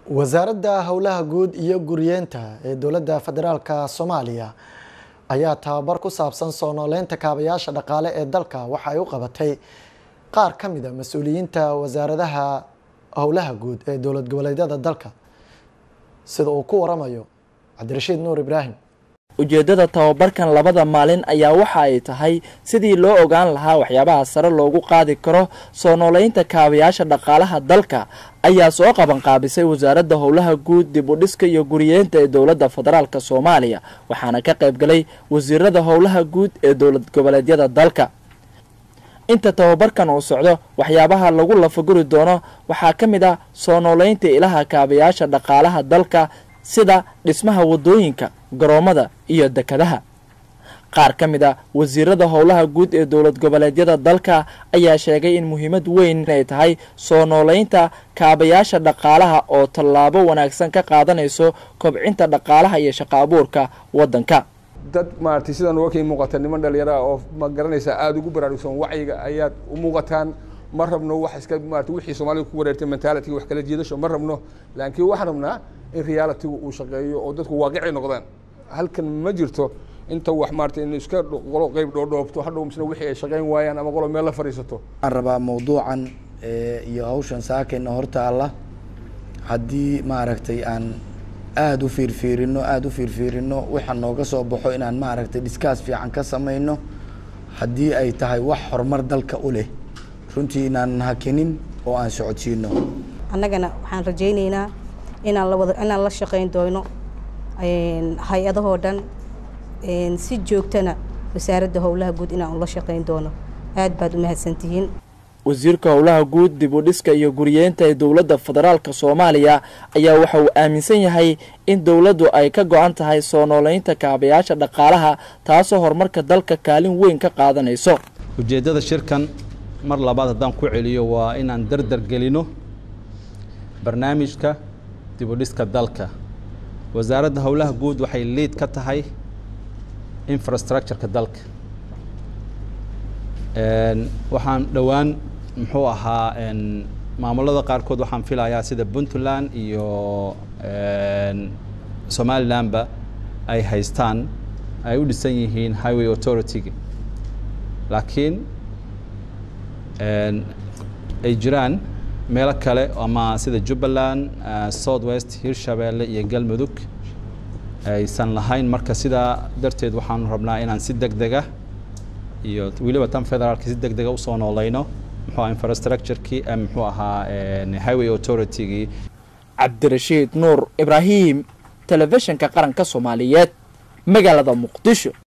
wasaaradda howlaha guud iyo guriyeenta ee dowladda federaalka soomaaliya ayaa tababar ku saabsan soo nooleynta kaabayaasha dhaqaale ee dalka waxa ay u qabatay qaar ka mid a mas-uuliyiinta wasaaradaha howlaha guud ee dowlad goboleedyada dalka sida uu ku waramayo cabdirashiid nuur ibraahim ujeeddada tababarkan labada maalin ayaa waxa ay tahay sidii loo ogaan lahaa waxyaabaha sare loogu qaadi karo soo nooleynta kaabayaasha dhaqaalaha dalka ayaa soo qabanqaabisay wasaaradda howlaha guud dib u dhiska iyo guriyeenta ee dowladda federaalk soomaaliya waxaana ka qayb galay wasiirada howlaha guud ee dowlad goboleedyada dalka inta tababarkan uu socdo waxyaabaha lagu lafaguri doono waxaa ka mid ah soo nooleynta ilaha kaabayaasha dhaqaalaha dalka sida dhismaha waddooyinka garoomada iyo dekadaha qaar ka mid a wasiirada howlaha guud ee dowlad goboleedyada dalka ayaa sheegay in muhiimad weyn ay tahay soo nooleynta kaabayaasha dhaqaalaha oo tallaabo wanaagsan ka qaadanayso kobcinta dhaqaalaha iyo shaqo abuurka waddanka dad maaragtay sidaan uga kii muuqata niman dhalinyaro ah oo ma garanaysaa aada ugu baraarugsan wacyiga ayaad u muuqataan ma rabno wax iska maarata wixii soomaalida ku wareertay mentality wax kala jiidasho ma rabno laakiin waxaan rabnaa in realitygu uu shaqeeyo oo dadku waaqici noqdaan halkan ma jirto inta wax maarata in iska qolo qeyb dhoodhoobto hadhow misna wixii ay shaqeyn waayaan ama qolo meel la fadhiisato waxaan rabaa mawduucan iyo hawshan saakayna hortaalla haddii maaragtay aan aada u fiirfiirino aada u fiirfiirino waxa nooga soo baxo inaan maaragtay dhiskaas fiican ka samayno haddii ay tahay wax horumar dalka u leh runtii inaan hakinin oo aan socodsiino annagana waxaan rajaynaynaa inaan lawada inaan la shaqayn doono hay-adahoo dhan si joogtana wasaaradda howlaha guud inaan ula shaqayn doono aad baad u mahadsantihiin wasiirka howlaha guud dib u dhiska iyo guriyeenta ee dowladda federaalk soomaaliya ayaa waxa uu aaminsan yahay in dowladdu ay ka go-an tahay soo nooleynta kaabayaasha dhaqaalaha taasoo horumarka dalka kaalin weyn ka qaadanayso ujeeddada shirkan mar labaad haddaan ku celiyo waa inaan dardar gelino barnaamijka dib u dhiska dalka wasaaradda howlaha guud waxay liid ka tahay infrastructureka dalka waxaan dhowaan muxuu ahaa maamulada qaarkood waxaan filayaa sida puntland iyo somalilandba ay haystaan ay u dhisan yihiin highway authority-ga laakiin ay jiraan meelo kale ama sida jubbaland south west hirshabeelle iyo galmudug aysan lahayn marka sidaa darteed waxaanu rabnaa inaan si deg dega iyo weliba tan federaalka si deg dega usoo nooleyno muxuu aha infrastructurekii muxuu ahaa highway authority-gii cabdirashiid nuur ibraahim telefishinka qaranka soomaaliyeed magaalada muqdisho